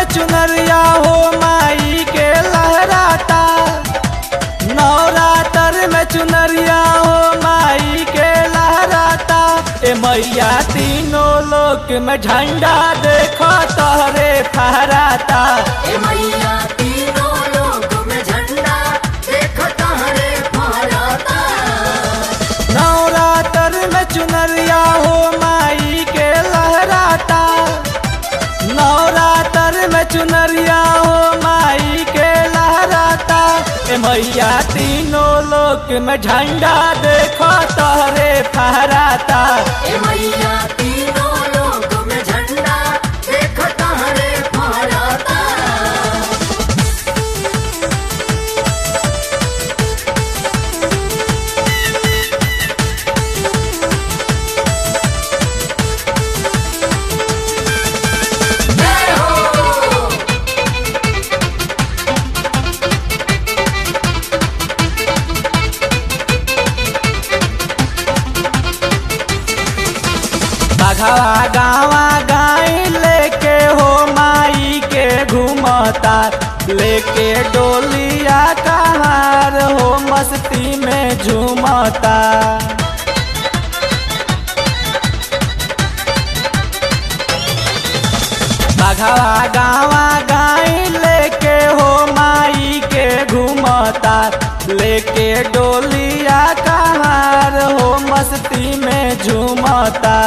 चुनरिया हो माई के लहराता नवरात्र में चुनरिया हो माई के लहराता ए मैया तीनों लोक में झंडा देखो तोहरे फहराता ए मैया तीनों लोक में झंडा देखता हरे फहराता नवरात्र में चुनरिया हो माई के लहराता नवरात्र में चुनरिया हो माई के लहराता ए मैया तीनों लोक में झंडा देखो तोहरे फहराता ए मैया तीनों लोक में झंडा देखता हरे फहराता जय हो बघवा गावा गाय लेके हो माई के घूमता लेके डोलिया कहार हो मस्ती में झूमता बघवा गावा गाय लेके हो माई के घूमता लेके डोलिया कहार हो मस्ती में झूमता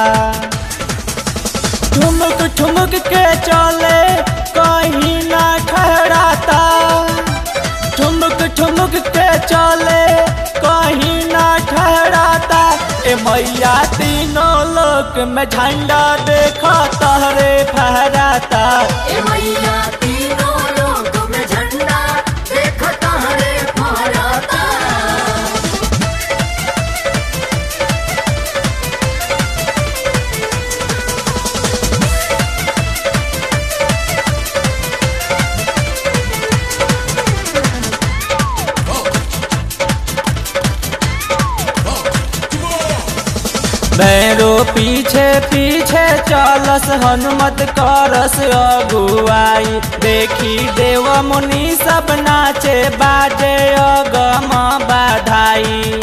ठुमक ठुमक के चले कहीं ना ठहराता ठुमक ठुमक के चले कहीं ना ठहराता ए मैया तीनों लोक में झंडा देखा तहरे फहराता ए मैया तीनों लोक में झंडा देखता हरे फहराता भैरो पीछे पीछे चलस हनुमत करस अगुआई देखी देव मुनि सब नाचे बाजे अगम बाधाई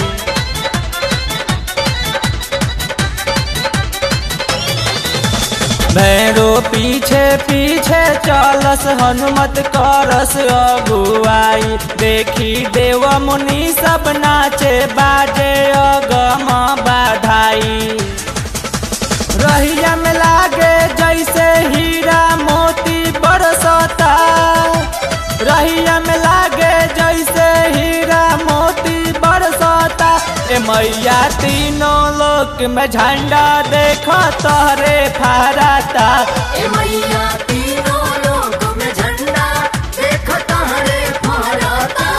भैरो पीछे पीछे चलस हनुमत करस अगुआई देखी देव मुनि सब नाचे बाजे अगम बाधाई रहिया में लागे जैसे हीरा मोती बरसता रहिया में लागे जैसे हीरा मोती बरसता ए मैया तीनों लोक में झंडा देखो तोहरे फहराता ए मैया तीनों लोक में झंडा देखता हरे फहराता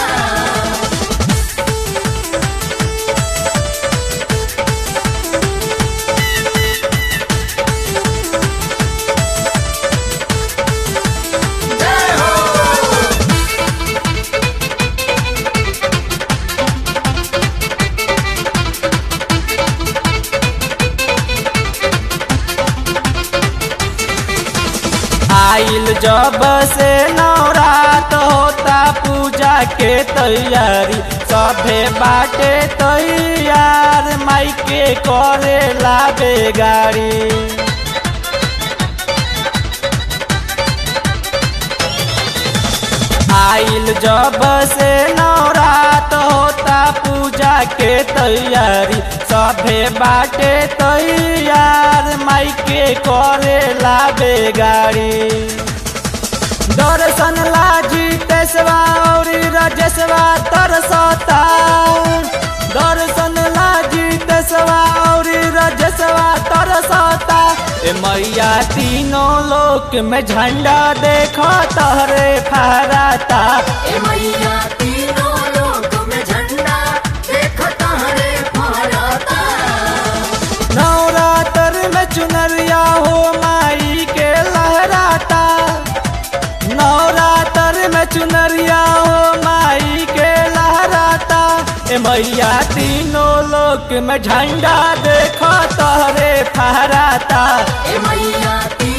जय हो आइल जब से नवरात होता पूजा के तैयारी सभे बाटे तैयार माई के करे लाबे गाड़ी आइल जब से नवरात होता पूजा के तैयारी सभे बाटे तैयार माई के करे लाबे गाड़ी दर्शन लाजी तेसवा और रजसवा तरसता दर्शन लाजी तेसवा और रजसवा तरसता ए मैया तीनों लोक में झंडा देखो तहरे फहराता ए मैया तीनों लोक में झंडा देखता हरे फहराता नवरात्र में चुनरिया हो माई के लहराता नवरात्र में चुनरिया हो माई के लहराता ए मैया तीनों लोक में झंडा देखो तोहरे फहराता ए मैया तीनों